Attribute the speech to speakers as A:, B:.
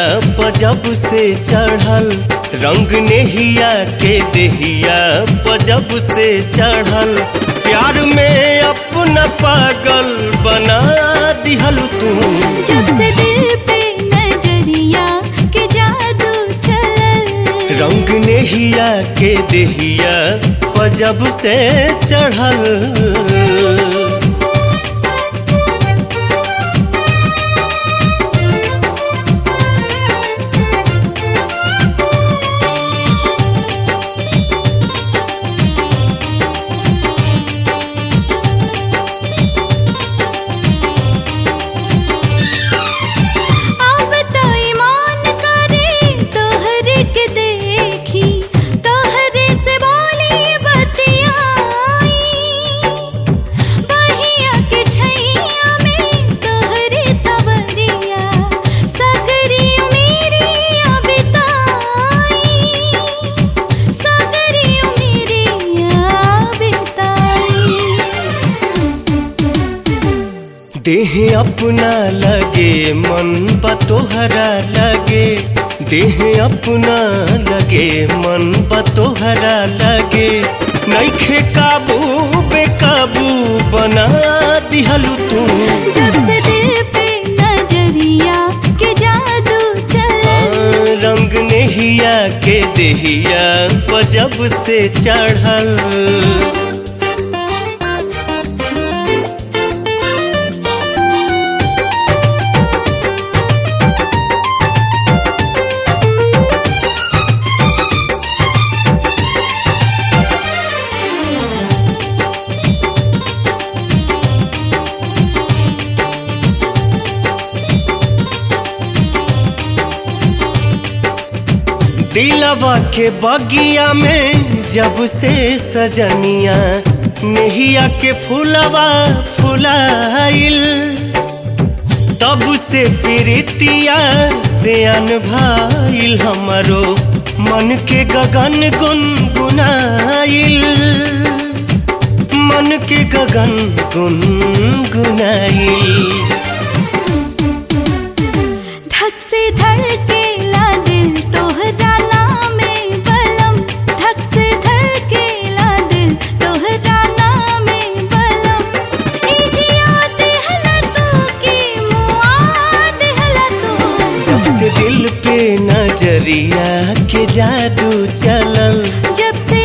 A: पजब से चढ़ल रंग नेहिया के देहिया पजब से चढ़ल प्यार में अपना पागल बना दिहल तू
B: जब से दिल पे नजरिया के जादू चलल
A: रंग नेहिया के देहिया पजब से चढ़ल
B: अब तो ईमान करे तोहरे के देखी तोहरे से बोली बतियाई बहिया के छैया में तोहरे सवरिया सगरी मेरी बिताई सगरी मेरी बिताई
A: देह अपना लगे मन बा तोहरा लगे देह अपना लगे मन बा तोहरा लगे नैखे काबू बेकाबू बना दिहलू तू
B: जब से दिल पे नजरिया के जादू चल
A: रंग नेहिया के देहिया पजब से चढ़ल दिलवा के बगिया में जब से सजनिया नेहिया के फूलवा फुलाइल तब से प्रीतिया से अनभाइल हमारो मन के गगन गुनगुनाइल मन के गगन गुनगुनाइल
B: धक से धड़केला दिल तोहरा नामे बलम धक से धड़केला दिल तोहरा नामे बलम ई जिया देहला तू की मुआ देहला तू
A: जब से दिल पे नजरिया के जादू चलल
B: जब से